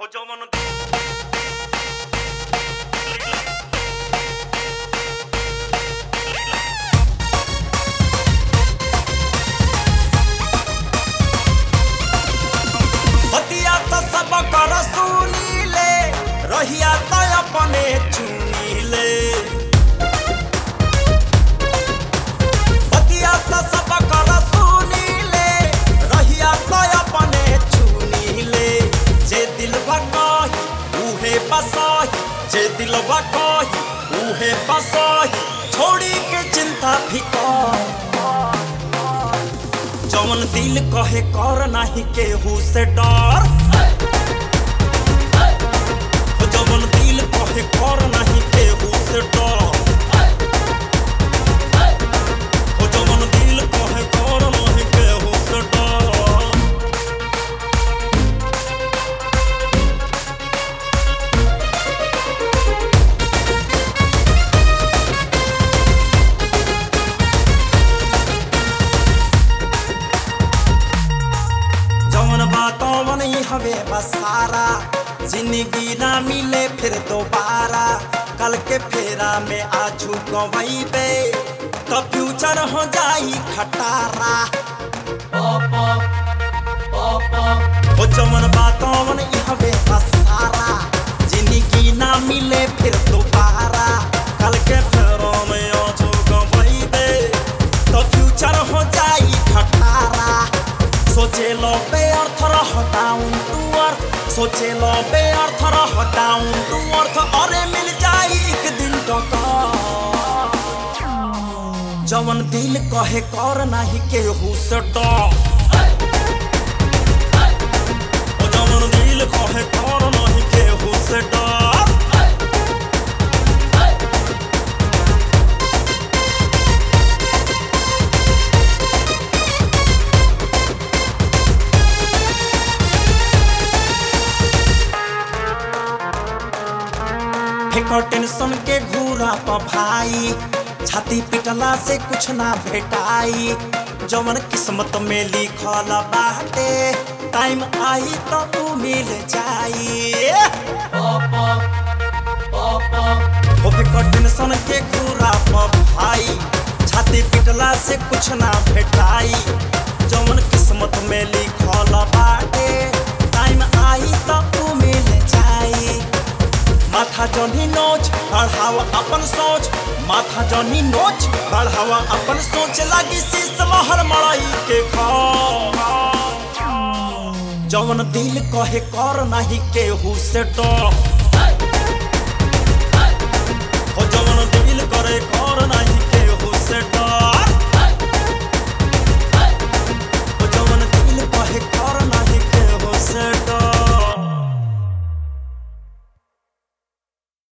हो जवन दे हतिया तो सब कर सुनीले रहिया तो अपने चुनीले हतिया तो सब कर सुनीले रहिया तो अपने चुनीले जे दिलवा कही उहे बसाही जे दिलवा कही उहे बसाही छोड़ी के चिंता फिकर जवन दिल कहे कर नाही केहू से डर जवन दिल कहे कर नाही केहू से डर जवन दिल कहे कर नाही केहू से डर जवन बातों नहीं हवे बसारा जिंदगी ना मिले फिर दोबारा कल के फेरा में आजू गवैबे तो फ्यूचर हो जाई खटारा ओ जवन बातों नहीं हवे बसारा जिंदगी ना मिले फिर दोबारा कल के फेरा में आजू गवैबे तो फ्यूचर हो जाई खटारा सोचे लो बे अर्थ रह डाउन टू अर्थ सोचे लो बे अर्थ रह डाउन टू अर्थ अरे मिल जाई एक दिन टका जवन दिल कहे कर नाही केहू से डर ओ जवन दिल कहे कर नाही केहू से डर फेंको टेंशन के घूरा प भाई छाती पिटला से कुछ ना भेटाई जवन किस्मत में लिखल बाटे टाइम आई तो तू मिल जाई ओ फेंको टेंशन के घूरा प भाई छाती पिटला से कुछ ना भेटाई जवन किस्मत में लिखल बाटे टाइम आई तो तू मिल जाई माथा जनी नोच बढ़ावा अपन सोच माथा जनी नोच बढ़ावा अपन सोच लगी शीश महर मड़ाई के खा जवन दिल कहे कर नहीं केहू से डर